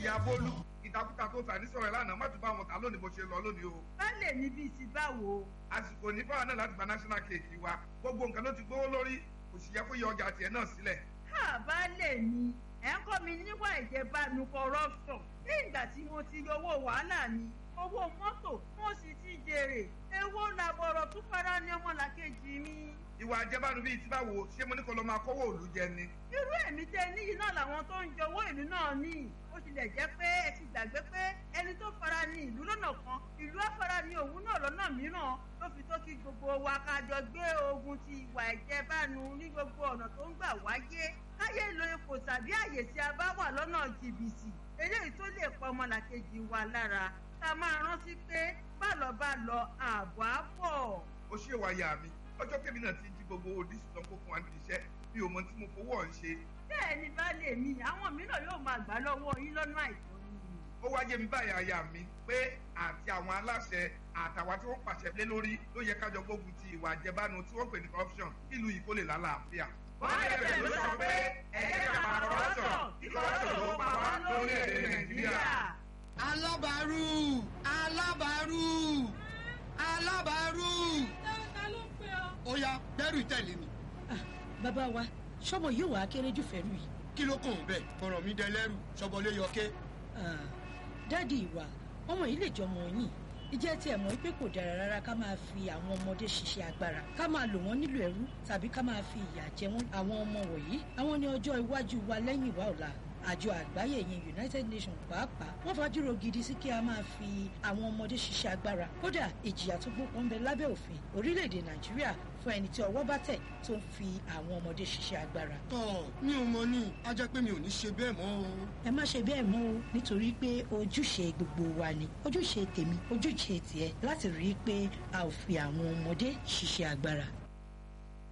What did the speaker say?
ìyá bólú ìtakùtà tó tà ní sọ̀rọ̀ lánàá má tún bá wọn tà lónìí bó ṣe lọ lónìí o. baálé mi bíi ti báwo. àsìkò ní fáwọn náà láti gba national cake wa gbogbo nǹkan ló ti gbówó lórí kò sì yẹ kó yọ ọjà tiẹ̀ náà sílẹ̀. ha baálé mi ẹ̀ ń kọ́ mi níwà ìjẹbánu corruption ní ìgbà tí mo ti yọ owó wàhálà mi owó mọ́tò mo sì ti jèrè èwo làbọ̀rọ̀ tún fara ní ọmọlàkejì mi. ìwà àjẹbánu bíi ti báwo ṣé mo ní kó lọ máa kówó òlu jẹ ni. irú èmi tẹ níyì náà làwọn tó ń jọwọ́ ìlú náà ní ó tilẹ̀ jẹ́ pé ẹ ti gbàgbé pé ẹni tó fara ní ìlú lọ́nà kan ìlú afara ní òun náà lọ́nà mìíràn ló fi tó kí gbogbo wa ká jọ gbé ogun ti ìwà ìjẹbánu ní gbogbo ọ̀nà tó ń gbà wáyé káyé lo ipò tàbí àyè tí a bá wà lọ́nà jìbìtì eléyìí tó lè pa ọmọlàkejì wa lára ká máa rántí pé bálọ̀ bá lọ ààbọ̀ á bọ̀. ó ṣe wáyà mi ọjọ́ kébì náà ti jí gbogbo oríṣi tán kó fún wa níbi iṣẹ́ mi ò mọ tí mo fowó ọ̀hún ṣe. bẹ́ẹ̀ ni baálé mi àwọn mìíràn yóò máa gbà lọ́wọ́ yín lọ́nà àìtọ́ ni. ó wáyé mi báyà aya mi pé àti àwọn aláṣẹ àtàwọn tí wọ́n pàṣẹ lé lórí ló yẹ kájọ gbógun ti ìwà àjẹbánu tí wọ́n pè ní corruption kí ìlú yìí kó lè lálàáfíà. bọ́ọ̀lù ẹ̀fẹ̀ ló sọ pé ẹ̀jẹ̀ ká máa corruption kí corruption ló pa wá lórílẹ̀‐èdè nàìjíríà. alábàárù alábàárù alábàárù. ta ló ń pè ọ́. ó yá bẹ́rù tẹ̀lé mi. bàbá wa sọmọ yóò wá kéré jù fẹ́rù yìí. kí ló kàn bẹ́ẹ̀ fọ̀rọ̀ mi dẹlẹ́rù sọbọlé yọké. dáàdi ìwà ọmọ yìí lè jọmọ yín ìjẹ́ tí ẹ̀ mọ̀ pé kò dára rárá ká máa fi àwọn ọmọdé ṣiṣẹ́ agbára ká máa lò wọ́n nílò ẹrú tàbí ká máa fi ìyà jẹ wọ́n àwọn ọmọ wọ̀nyí àwọn ní ọjọ́ iwájú wa lẹ́yìn ìwà ọ̀la àjọ àgbáyé yẹn united nations pàápàá wọ́n fàdúró gidi sí kí a máa fi àwọn ọmọdé ṣiṣẹ́ agbára kódà ìjìyà tó gbópọn ń bẹ lábẹ́ òfin orílẹ̀-èdè nàìjíríà fún ẹni tí ọwọ́ bá tẹ̀ tó ń fi àwọn ọmọdé ṣiṣẹ́ agbára. tọ́ mi ò mọ ní a jẹ́ pé mi ò ní ṣe bẹ́ẹ̀ mọ́ o. ẹ má ṣe bẹ́ẹ̀ mọ́ o nítorí pé ojúṣe gbogbo wa ni ojúṣe tèmi ojúṣe tiẹ̀ láti rí i pé a ò fi àwọn ọmọdé ṣiṣẹ́ agbára.